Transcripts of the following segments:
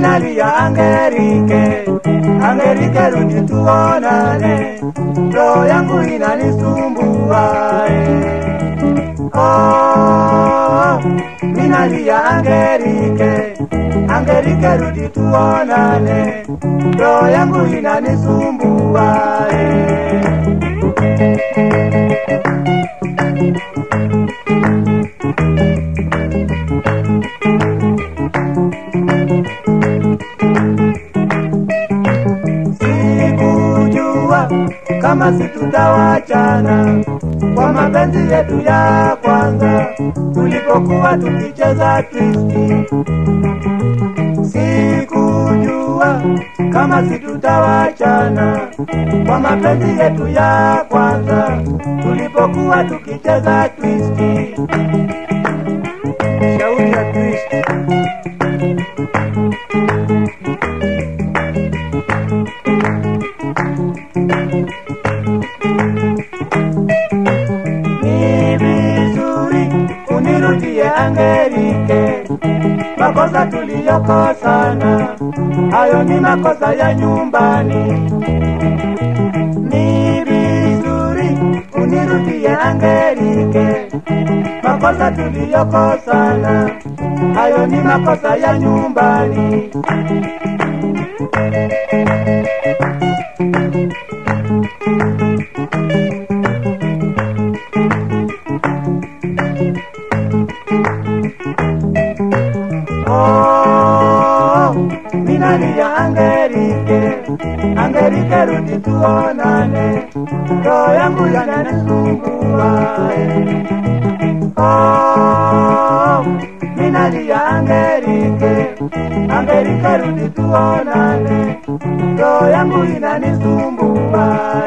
minalia Angerike, Angerike rudi tuonane, roho yangu inanisumbua eh. Oh, minalia Angerike, Angerike rudi tuonane, roho yangu inanisumbua eh. Sikujua kama situtawachana kwa mapenzi yetu ya kwanza tulipokuwa tukicheza twisti. Sikujua kama situtawachana kwa mapenzi yetu ya kwanza tulipokuwa tukicheza twisti. Shauri ya twisti. ni vizuri unirudie Angelike, makosa tuliyokosana hayo ni makosa ya nyumbani. Ni vizuri unirudie Angelike, makosa tuliyokosana hayo ni makosa ya nyumbani. Oh, minalia Angerike, Angerike rudi tuonane, roho yangu yananisumbua. Oh, minalia Angerike, Angerike rudi tuonane, roho yangu inanisumbua.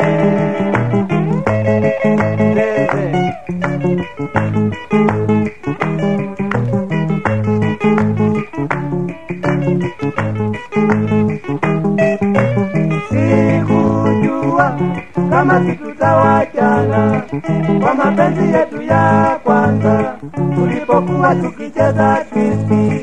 Leze. sikujua kama sikutawachana kwa mapenzi yetu ya kwanza tulipokuwa tukicheza twisti.